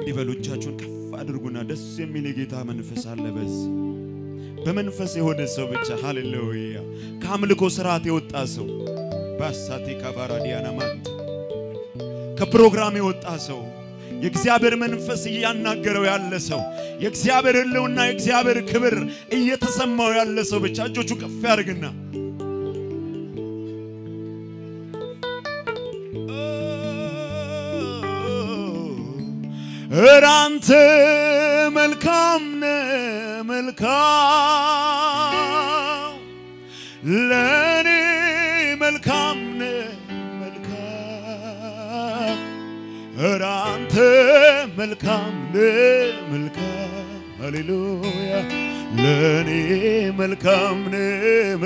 እንዲህ በሉ። እጃችሁን ከፍ አድርጉና ደስ የሚል የጌታ መንፈስ አለ በዚህ በመንፈስ የሆነ ሰው ብቻ ሃሌሉያ። ከአምልኮ ስርዓት የወጣ ሰው ባሳቴ ካባራ ዲያና ማንት ከፕሮግራም የወጣ ሰው የእግዚአብሔር መንፈስ እያናገረው ያለ ሰው የእግዚአብሔር ሕልውና የእግዚአብሔር ክብር እየተሰማው ያለ ሰው ብቻ እጆቹ ከፍ ያድርግና እራንተ መልካም ነህ መልካም ለእኔ መልካም ነህ መልካም እራንተ መልካም ነህ መልካም ሃሌሉያ ለእኔ መልካም ነህ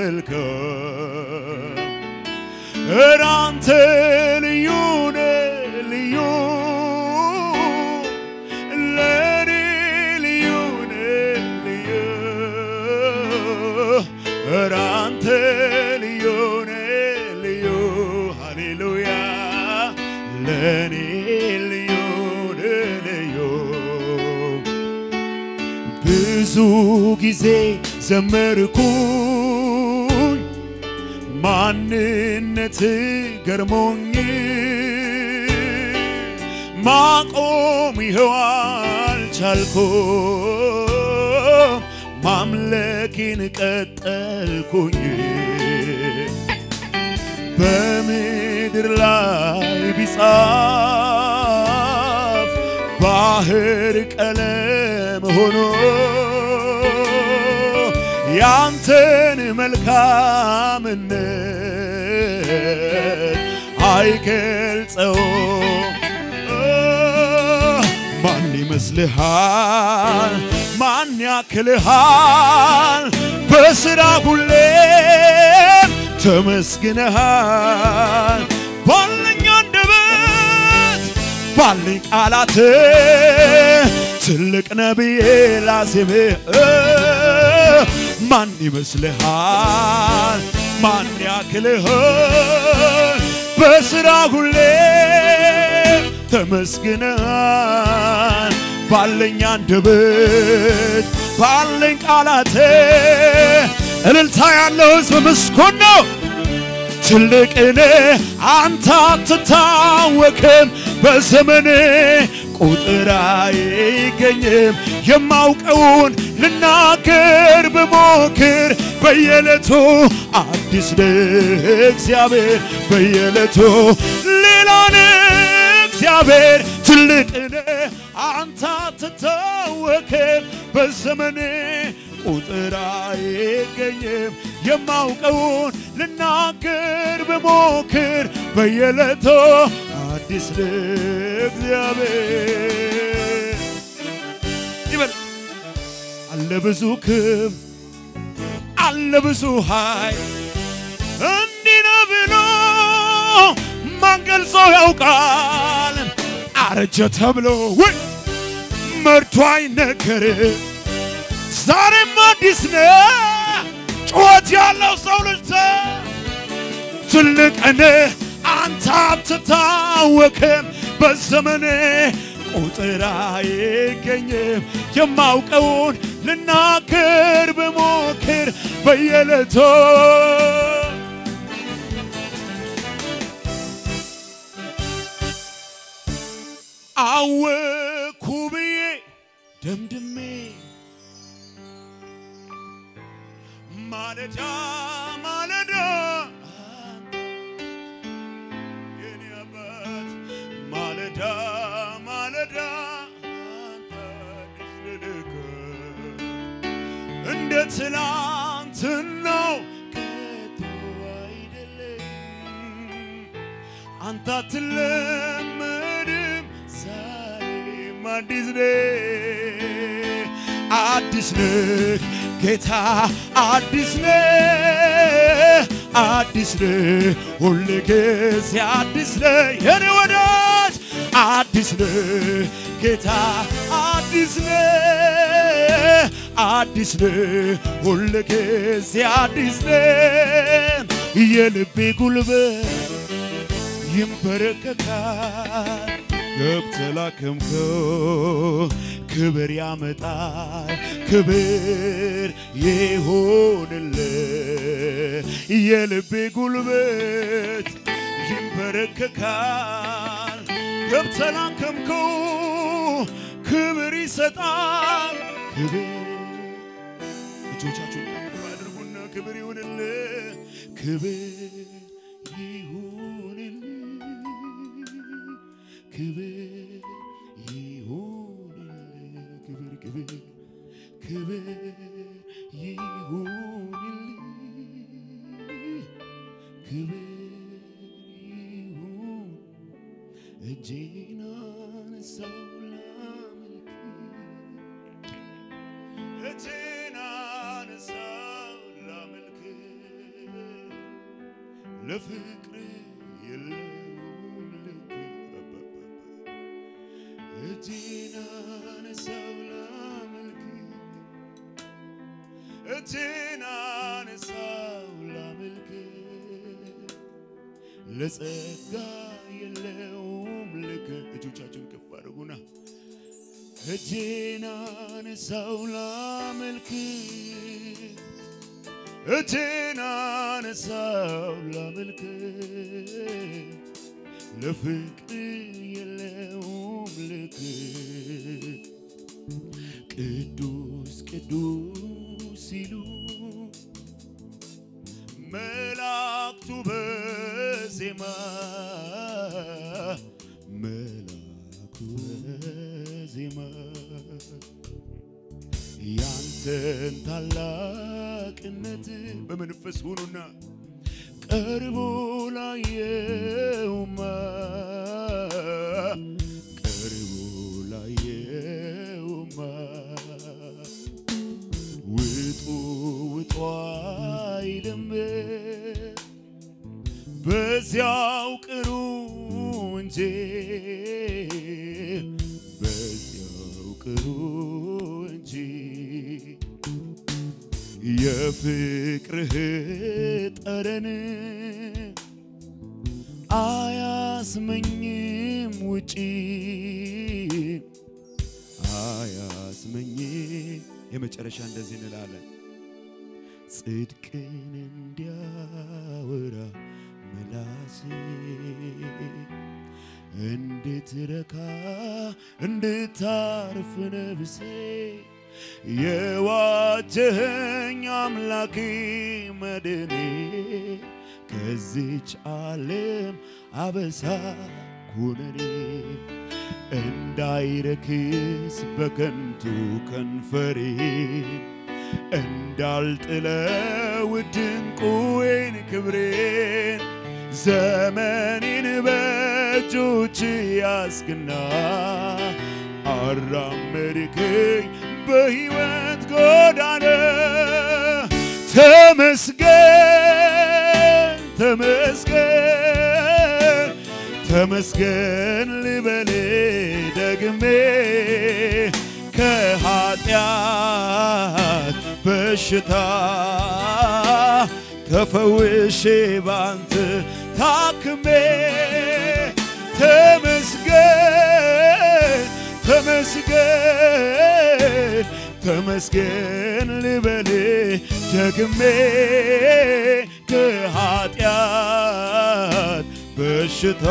መልካም እራንተ ልዩ ነህ ልዩ ለእኔ ልዩ ነህ ልዩ እራንተ ልዩ ነህ ልዩ ሃሌሉያ ለእኔ ልዩ ነህ ልዩ ብዙ ጊዜ ዘመርኩኝ ማንነት ገርሞኝ ማቆም ይኸው አልቻልኩም ማምለኪን ቀጠልኩኝ በምድር ላይ ቢጻፍ ባህር ቀለም ሆኖ ያንተን መልካምነት አይገልጸው ማን ይመስልሃል? ማን ያክልሃል? በስራ ሁሌም ተመስግነሃል። ባለኝ አንደበት ባለኝ ቃላት ትልቅ ነብዬ ላሴምህ ማን ይመስልሃል? ማን ያክልሃል? በስራ ሁሌ ተመስግነሃል። ባለኝ አንደበት ባለኝ ቃላት እልልታ ያለው ሕዝብ ምስጉን ነው። ትልቅን አንተ አትታወክም፣ በዘመን ቁጥር አይገኝም። የማውቀውን ልናገር ብሞክር በየዕለቱ አዲስ ነህ እግዚአብሔር፣ በየዕለቱ ሌላ ነህ እግዚአብሔር። ትልቅን አንተ አትታወክም፣ በዘመን ቁጥር አይገኝም። የማውቀውን ልናገር ብሞክር በየዕለቱ አዲስ ነህ እግዚአብሔር ይበል አለ ብዙ ክብር አለ ብዙ ኃይል እንዲህ ነው ብሎ ማን ገልጾ ያውቃል? አረጀ ተብሎ ወይ መርቶ አይነገርም። ዛሬም አዲስ ነው ጩኸት ያለው ሰው ልጅ ትልቅ ነህ አንተ አትታወክም በዘመኔ ቁጥር አይገኝም። የማውቀውን ልናገር ብሞክር በየዕለቱ አወኩ ብዬ ደምድሜ ማለዳ ማለዳ የኔ አባት ማለዳ ማለዳ አንተ አዲስ ልልክ እንደ ትላንትናው ከቶ አይደለም አንተ አትለመድም ዛሬም አዲስ ነህ አዲስ ነህ ጌታ አዲስ ነህ አዲስ ነህ ሁል ጊዜ አዲስ ነህ የኔ ወዳጅ አዲስ ነህ ጌታ አዲስ ነህ አዲስ ነህ ሁል ጊዜ አዲስ ነህ የልቤ ጉልበት ይንበረከካል ገብተህ ላከምከው ክብር ያመጣል ክብር ይሆንልህ የልቤ ጉልበት ይንበረከካል ገብተህ ላከምከው ክብር ይሰጣል ክብር እጆቻችሁን ከፍ አድርጉና ክብር ይሁንልህ ክብር ይሁንልህ ክብር ይሁንልህ ክብር ክብር ክብር ይሁንልህ ክብር ይሁን እጄን አነሳው ላመልክ እጄን አነሳው ላመልክ ለፍቅር የለውም ልክ እጄን አነሳው ላመልክ እጄን አነሳው ላመልክ ለጸጋ የለውም ልክ እጆቻችሁን ከፍ አድርጉና እጄን አነሳው ላመልክ እጄን አነሳው ላመልክ ለፍቅር የለውም ልክ ቅዱስ ቅዱስ ሲሉ መላእክቱ በዜማ መላእክቱ በዜማ ያንተን ታላቅነት በመንፈስ ሁኑና ቀርቦ ላየውማ ቀርቦ ላየውማ ውጡ ውጡ አይልም በዚያው ቅሩ እንጂ በዚያው ቅሩ እንጂ የፍቅርህ ጠረን አያስመኝም ውጪ አያስመኝም የመጨረሻ እንደዚህ እንላለን ጽድቅን እንዲያወራ ምላሴ እንድትረካ እንድታርፍ ነፍሴ የዋጀኸኝ አምላኬ መድኔ ከዚች ዓለም አበሳ ኩነኔ እንዳይረክስ በከንቱ ከንፈሬ እንዳልጥለው ድንቁዌን ክብሬን ዘመኔን በእጆች ያስክና አራመድከኝ በሕይወት ጎዳና ተመስገን ተመስገን ተመስገን ልበል ደግሜ ከኃጢአት በሽታ ተፈውሼ ባንተ ታክሜ ተመስገን ተመስገን ተመስገን ልበል ደግሜ ከኃጢአት በሽታ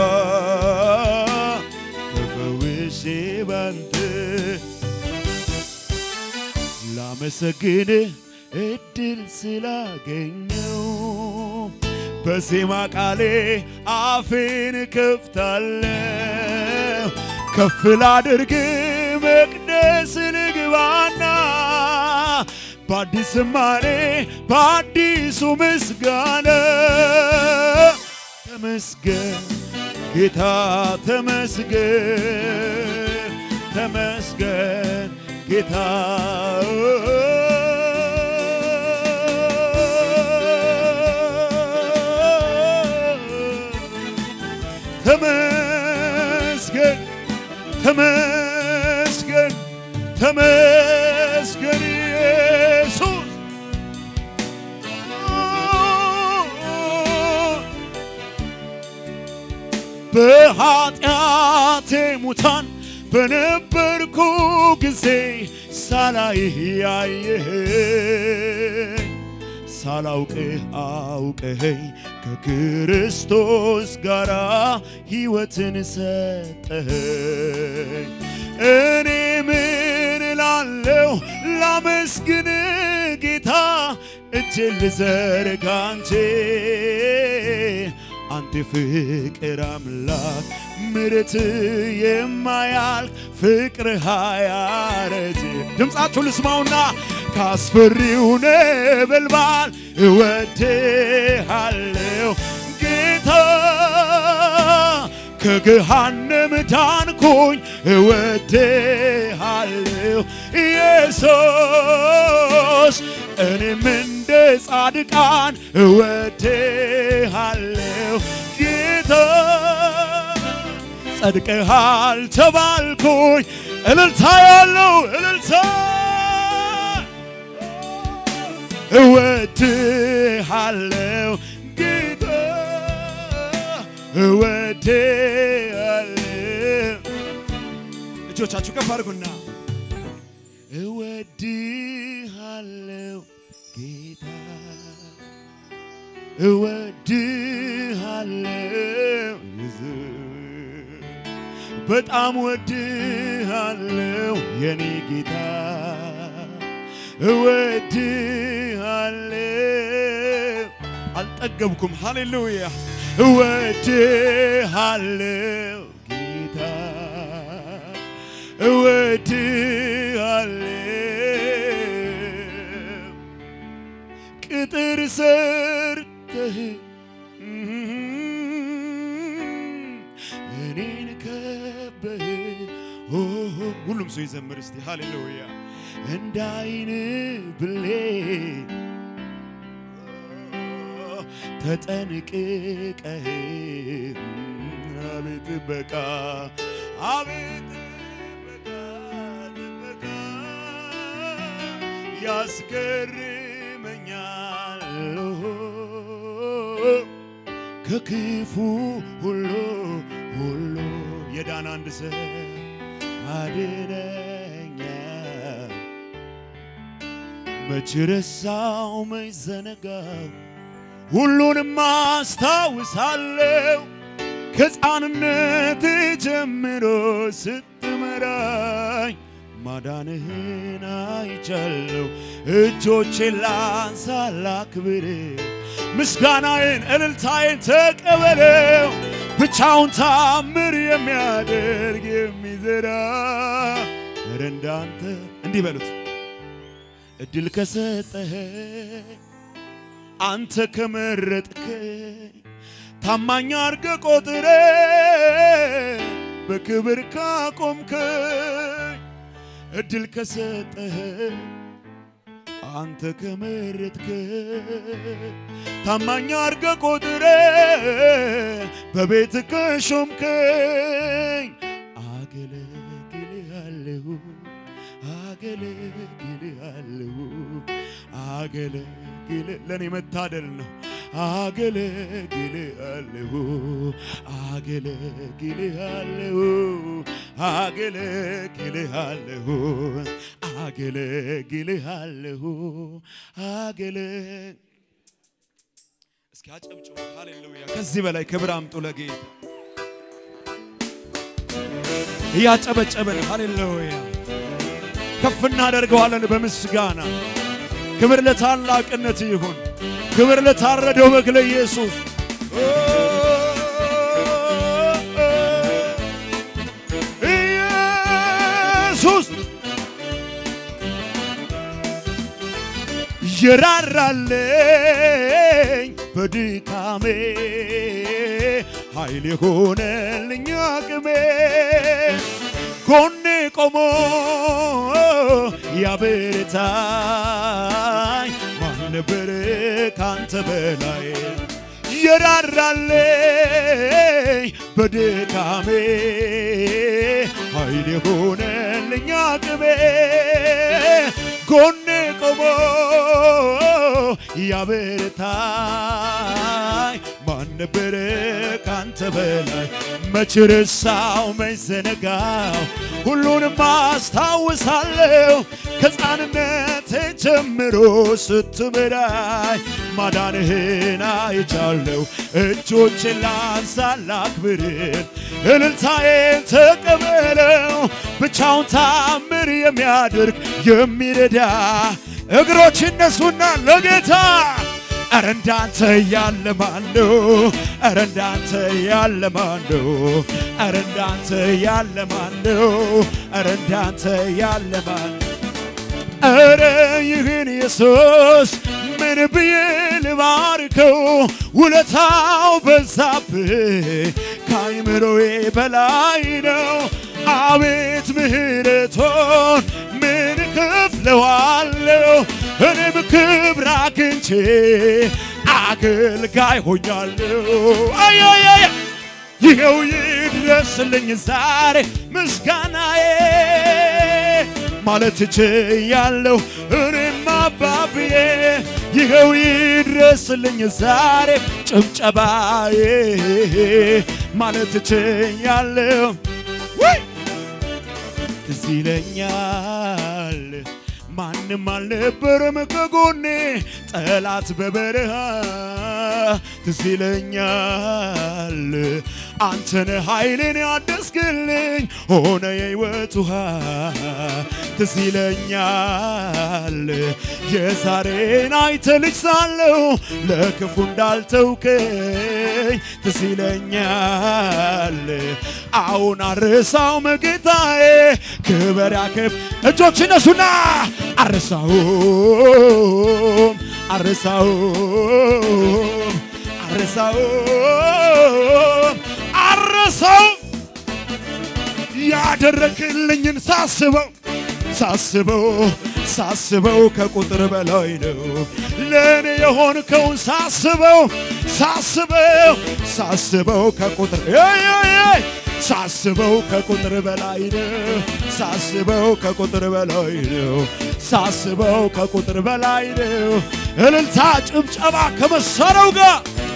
ተፈውሼ ባንተ ላመሰግን እድል ስላገኘው በዜማ ቃሌ አፌን ከፍታለሁ ከፍ ላድርግ መቅደስ ልግባና በአዲስ ዝማሬ በአዲሱ ምስጋና ተመስገን ጌታ ተመስገን ተመስገን ጌታ ተመስገን ተመስገን ተመስገን ኢየሱስ በኃጢአቴ ሙታን በነበርኩ ጊዜ ሳላይህ ያየኸኝ ሳላውቅህ አውቀኸኝ ከክርስቶስ ጋር ሕይወትን ሰጠኸኝ። እኔ ምን እላለሁ ላመስግን ጌታ እጄን ልዘርጋ እንጂ አንተ ፍቅር አምላክ ምሕረት የማያልቅ ፍቅር ሃያረጅ ድምፃችሁ ልስማውና ካስፈሪው ነበልባል እወድሃለሁ ጌታ ከገሃነም ዳንኩኝ እወድሃለሁ ኢየሱስ እኔም እንደ ጻድቃን እወድሃለሁ ጌታ ጸድቀሃል ተባልኩኝ እልልታ ያለው እልልታ እወድሃለሁ ጌታ እወድሃለሁ እጆቻችሁ ከፍ አድርጉና እወድሃለሁ ጌታ እወድሃለሁ ኢየሱስ በጣም እወድሃለሁ የኔ ጌታ እወድሃለሁ አልጠገብኩም ሃሌሉያ እወድሃለሁ ጌታ እወድሃለሁ ቅጥር ሰርተህ እኔን ከበህ ሁሉም ሰው ይዘምር እስቲ ሃሌሉያ እንደ አይን ብሌን ተጠንቅቀህ አቤት ጥበቃ አቤት ጥበቃ ጥበቃ ያስገርመኛል ከክፉ ሁሉ ሁሉ የዳን አንድ ሰው አድነኛ መች ረሳው መች ዘነጋው ሁሉንም አስታውሳለሁ ከሕፃንነት ጀምሮ ስትመራኝ ማዳንህን አይቻለሁ። እጆቼን ላንሳ ላክብር፣ ምስጋናዬን እልልታዬን ተቀበለው። ብቻውን ታምር የሚያደርግ የሚዘራ ኧረ እንዳንተ እንዲህ በሉት እድል ከሰጠህ አንተ ከመረጥከኝ ታማኝ አርገ ቆጥረ በክብር ካቆምከኝ እድል ከሰጠህ አንተ ከመረጥከኝ ታማኝ አርገ ቆጥረ በቤት ከሾምከኝ አገለግልሃለሁ አገለግልሃለሁ አገለግል ለእኔ መታደል ነው። አገለግልሃለሁ አገለግልሃለሁ አገለግልሃለሁ አገለግልሃለሁ አገለ እስኪ አጨብጭቡ። ሃሌሉያ! ከዚህ በላይ ክብር አምጡ ለጌታ እያጨበጨበን ሃሌሉያ ከፍ እናደርገዋለን በምስጋና ክብር ለታላቅነት ይሁን። ክብር ለታረደው በግ ለኢየሱስ። ኢየሱስ የራራልኝ በድካሜ ኃይል የሆነልኝ አቅሜ ጎኔ ቆሞ ያበረታኝ ማን ነበር ካንተ በላይ የራራልኝ በድካሜ ኃይል የሆነልኝ አቅሜ ጎኔ ቆሞ ያበረታኝ ማን ነበረ ካንተ በላይ መች ረሳው መች ዘነጋው ሁሉንም አስታውሳለሁ ከሕፃንነቴ ጀምሮ ስትምራይ ማዳንህን አይቻለሁ እጆቼን ላንሳ ላክብርህ እልልታዬን ተቀበለው ብቻውን ታምር የሚያደርግ የሚረዳ እግሮች እነሱና ለጌታ ኧረ እንዳንተ ያለ ማን ነው? ኧረ እንዳንተ ያለ ማን ነው? ኧረ እንዳንተ ያለ ማን ነው? ኧረ እንዳንተ ያለ ማን ኧረ ይህን ኢየሱስ ምን ብዬ ልባርከው? ውለታው በዛብህ ከአይምሮዬ በላይ ነው። አቤት ምሕረቶን ምን ከፍለዋለሁ? እኔም ክብር አግኝቼ አገልጋይ ሆኛለሁ። አያያያ ይኸው ይድረስልኝ ዛሬ ምስጋናዬ ማለት እችያለሁ እኔም አባብዬ ይኸው ይድረስልኝ ዛሬ ጭብጨባዬ ማለት እችያለሁ ወይ ትዝ ይለኛል ማንም አልነበረም ከጎኔ ጠላት በበረሃ ትዝ ይለኛል አንተነ ኃይልን ያደስክልኝ ሆነ የሕይወት ውሃ ትዝ ይለኛል የዛሬን አይተ ልጅ ሳለሁ ለክፉ እንዳልተውከኝ ትዝ ይለኛል አሁን አርሳው መጌታዬ ክበር ያክብ እጆች እነሱና አርሳውም አርሳውም አርሳውም አርሳውም ያደረግልኝን ሳስበው ሳስበው ሳስበው ከቁጥር በላይ ነው ለእኔ የሆንከውን ሳስበው ሳስበው ሳስበው ከቁጥር ሳስበው ከቁጥር በላይ ነው ሳስበው ከቁጥር በላይ ነው ሳስበው ከቁጥር በላይ ነው እልልታ ጭብጨባ ከመሳሪያው ጋር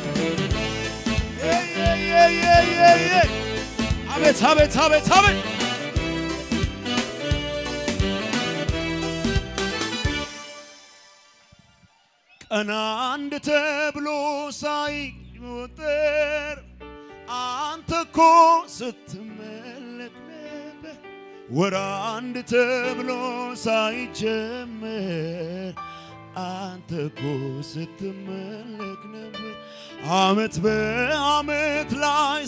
አቤት አቤት አቤት አቤት ቀን አንድ ተብሎ ሳይቆጠር አንተ እኮ ስትመለክ ነበር። ወር አንድ ተብሎ ሳይጀመር አንተ እኮ ስትመለክ ነበር። አመት በአመት ላይ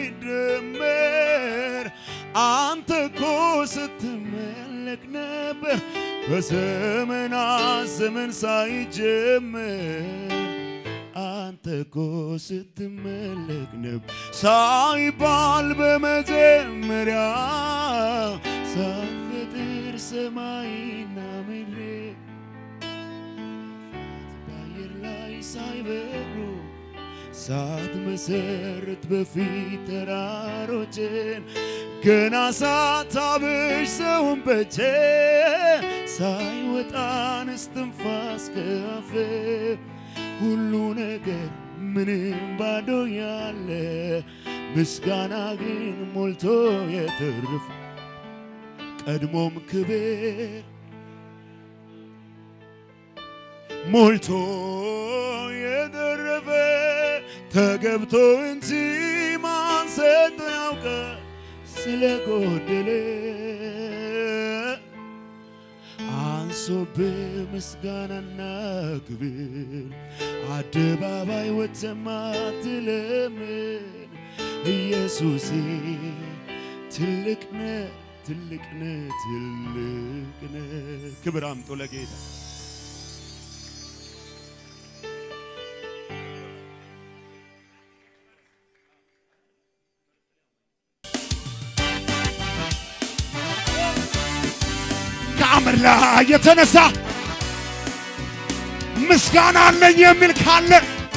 ሳይደመር አንተ እኮ ስትመለክ ነበር። በዘመናት ዘመን ሳይጀመር አንተ እኮ ስትመለክ ነበር ሳይባል በመጀመሪያ ሳትፈጥር ሰማይና ምድር በአየር ላይ ሳይበሩ ሳትመሰርት በፊት ተራሮችን ገና ሳታብሽ ሰውን በቼ ሳይወጣን እስትንፋስ ከአፍ ሁሉ ነገር ምንም ባዶ ያለ ምስጋና ግን ሞልቶ የተረፈ ቀድሞም ክብር ሞልቶ የተረፈ ተገብቶ እንጂ ማን ሰጥቶ ያውቀ ስለ ጎደለ አንሶብህ ምስጋናና ክብር አደባባይ ወጥተህ ማትለምን ኢየሱሴ ትልቅ ነህ ትልቅ ነህ ትልቅ ነህ። ክብር አምጦ ለጌታ ከአምር ላይ የተነሳ ምስጋና አለኝ የሚል ካለ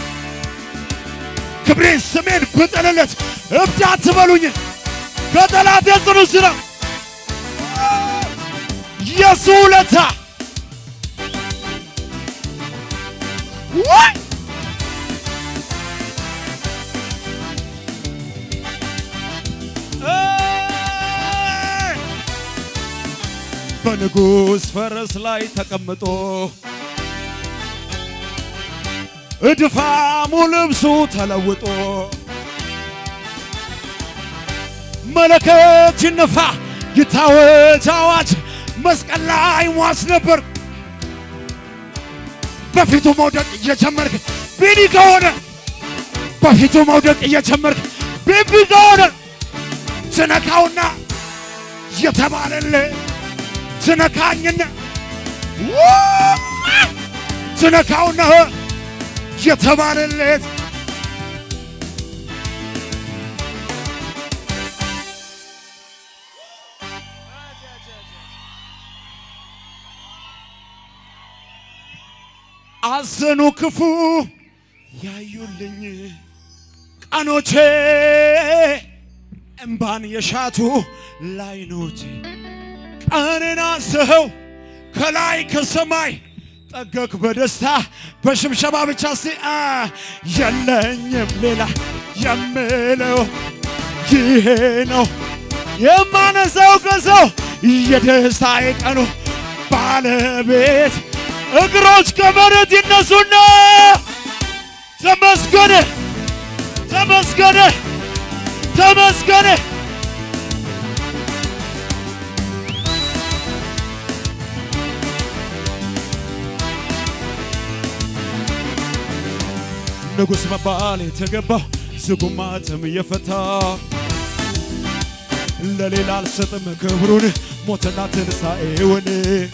ክብሬን ስሜን ብጥልለት እብድ አትበሉኝ። ከጠላት የጽኑ ስራ የሱ ውለታ ወይ በንጉሥ ፈረስ ላይ ተቀምጦ እድፋሙ ልብሱ ተለውጦ መለከት ይነፋ ይታወጅ አዋጅ መስቀል ላይ ሟች ነበር በፊቱ መውደቅ እየጀመርክ ቢኒ ከሆነ በፊቱ መውደቅ እየጀመርክ ቢቢ ከሆነ ትነካውና የተባለልህ ትነካኝና ትነካውና የተባለለት አዘኑ ክፉ ያዩልኝ ቀኖቼ እምባን የሻቱ ላይኖቼ ቀንን አስኸው ከላይ ከሰማይ ጠገክ በደስታ በሽብሸባ ብቻ ሲ የለኝም ሌላ የምለው ይሄ ነው የማነሳው ከሰው የደስታዬ ቀኑ ባለቤት እግሮች ከመሬት ይነሱና ተመስገነ ተመስገነ ተመስገነ ንጉሥ መባል የተገባው ዝጉማትም እየፈታ ለሌላ አልሰጥም ክብሩን ሞትና ትንሣኤውን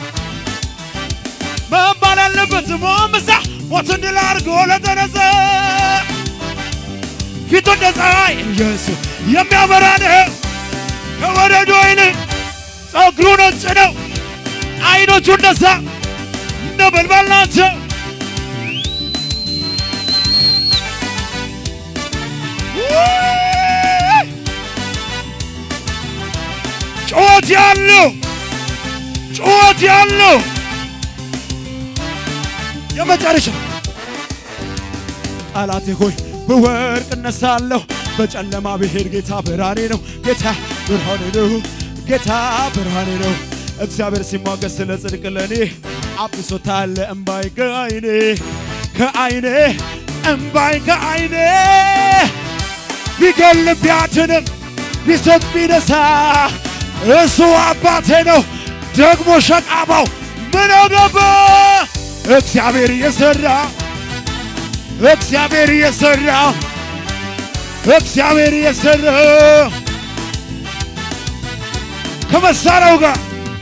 መባል ያለበት ሞምሳ ሞትን ድል አድርጎ ለተነሳ ፊቱ እንደ ፀሐይ ኢየሱስ የሚያበራ ነው። ከወረዱ ወይን ጸጉሩ ነጭ ነው። አይኖቹ እንደዛ ነበልባል ናቸው። ጩኸት ያለው ጩኸት ያለው የመጨረሻ ጠላቴ ሆይ ብወርቅ እነሳለሁ፣ በጨለማ ብሄድ ጌታ ብርሃኔ ነው። ጌታ ብርሃኔ ነው። ጌታ ብርሃኔ ነው። እግዚአብሔር ሲሟገስ ስለ ጽድቅ ለእኔ አብሶታል እምባይ ከአይኔ ከአይኔ እምባይ ከአይኔ ቢገል ቢያድንም ቢሰጥ ቢነሳ እሱ አባቴ ነው። ደግሞ ሸቃባው ምን አገባ? እግዚአብሔር እየሰራ እግዚአብሔር እየሰራ እግዚአብሔር እየሰራ ከመሳሪያው ጋር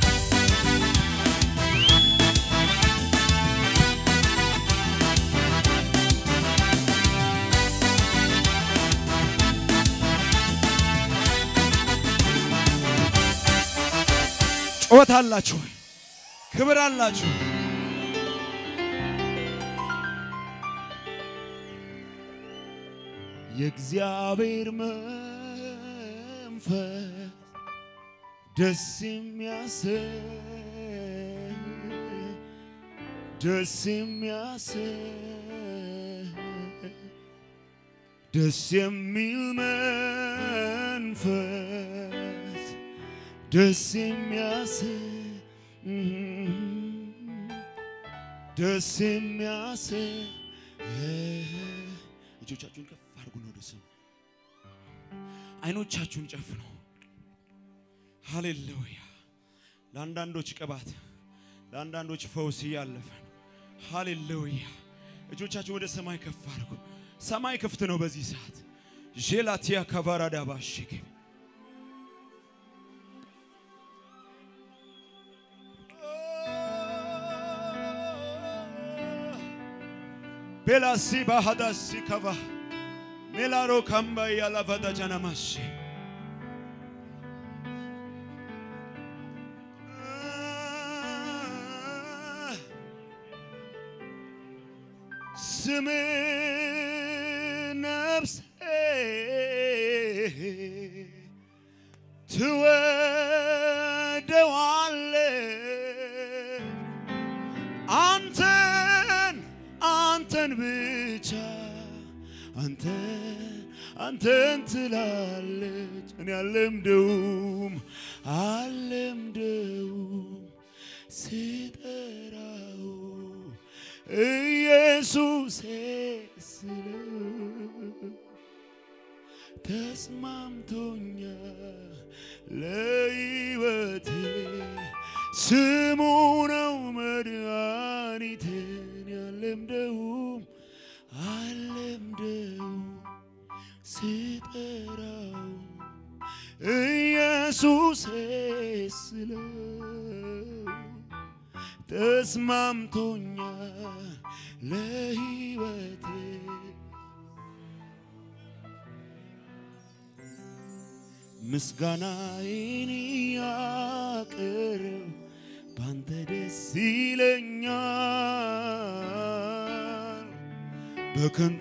ጩኸት አላችሁ፣ ክብር አላችሁ። የእግዚአብሔር መንፈስ ደስ የሚያሰኝ ደስ የሚያሰኝ ደስ የሚል መንፈስ ደስ የሚያሰኝ ደስ የሚያሰኝ እጆቻችሁን ከፍ አድርጉ ነው ደስ አይኖቻችሁን ጨፍኑ። ሃሌሉያ። ለአንዳንዶች ቅባት፣ ለአንዳንዶች ፈውስ እያለፈ ነው። ሃሌሉያ። እጆቻችሁ ወደ ሰማይ ከፍ አድርጉ። ሰማይ ክፍት ነው በዚህ ሰዓት። ዤላቲያ ካቫራዳ ባሽግ ቤላሲ ባሃዳሲ ከቫ ሜላሮ ካምባ ያላቫዳ ጃናማሺ ስም ነፍሴ ትወደዋለች አንተን አንተን ብቻ አንተን አንተን ትላለች። እኔ አልለምደውም አልለምደውም ስጠራው ኢየሱሴ ስለው ተስማምቶኛል ለሕይወቴ ስሙ ነው መድኃኒቴን ያለምደውም አለምደውም ስጠራው ኢየሱሴ ስለው ተስማምቶኛል ለሕይወቴ ምስጋናዬን ያቅርብ ባንተ ደስ ይለኛል በከንቱ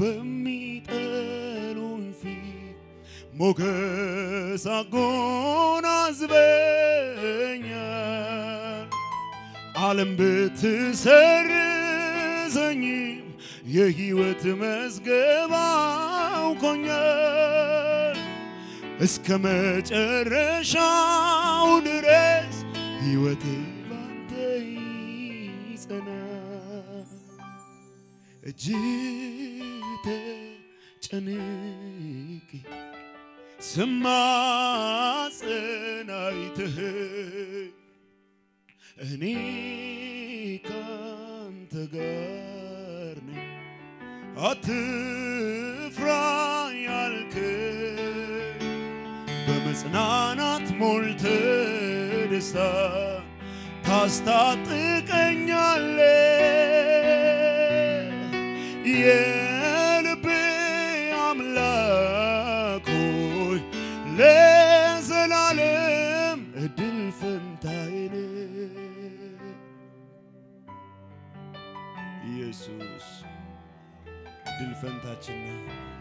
በሚጠሉኝ ፊት ሞገስ አጎናጽፈኛል ዓለም ብትሰርዘኝም የሕይወት መዝገብ አውቆኛል እስከ መጨረሻው ድረስ ሕይወቴ ባንተ ይጸናል። እጅግ ተጨንቄ ስማጸን አይተኸኝ እኔ ካንተ ጋር ነኝ አትፍራ ያልከኝ በመጽናናት ሞልተ ደስታ ታስታጥቀኛለ የልቤ አምላክ ሆይ ለዘላለም እድል ፈንታዬ ነህ። ኢየሱስ እድል ፈንታችን ነህ።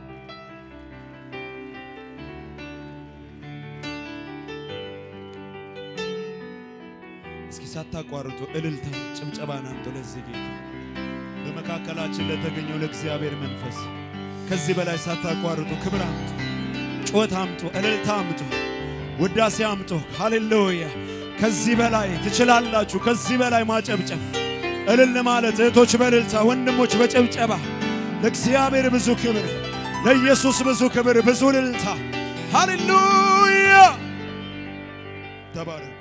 እስኪ ሳታቋርጡ እልልታ ጭብጨባን አምጡ ለዚህ ጌታ በመካከላችን ለተገኘው ለእግዚአብሔር መንፈስ ከዚህ በላይ ሳታቋርጡ ክብር አምጡ፣ ጩኸት አምጡ፣ እልልታ አምጡ፣ ውዳሴ አምጡ። ሃሌሉያ! ከዚህ በላይ ትችላላችሁ። ከዚህ በላይ ማጨብጨብ፣ እልል ማለት እህቶች በእልልታ ወንድሞች በጭብጨባ ለእግዚአብሔር ብዙ ክብር፣ ለኢየሱስ ብዙ ክብር፣ ብዙ እልልታ። ሃሌሉያ! ተባረክ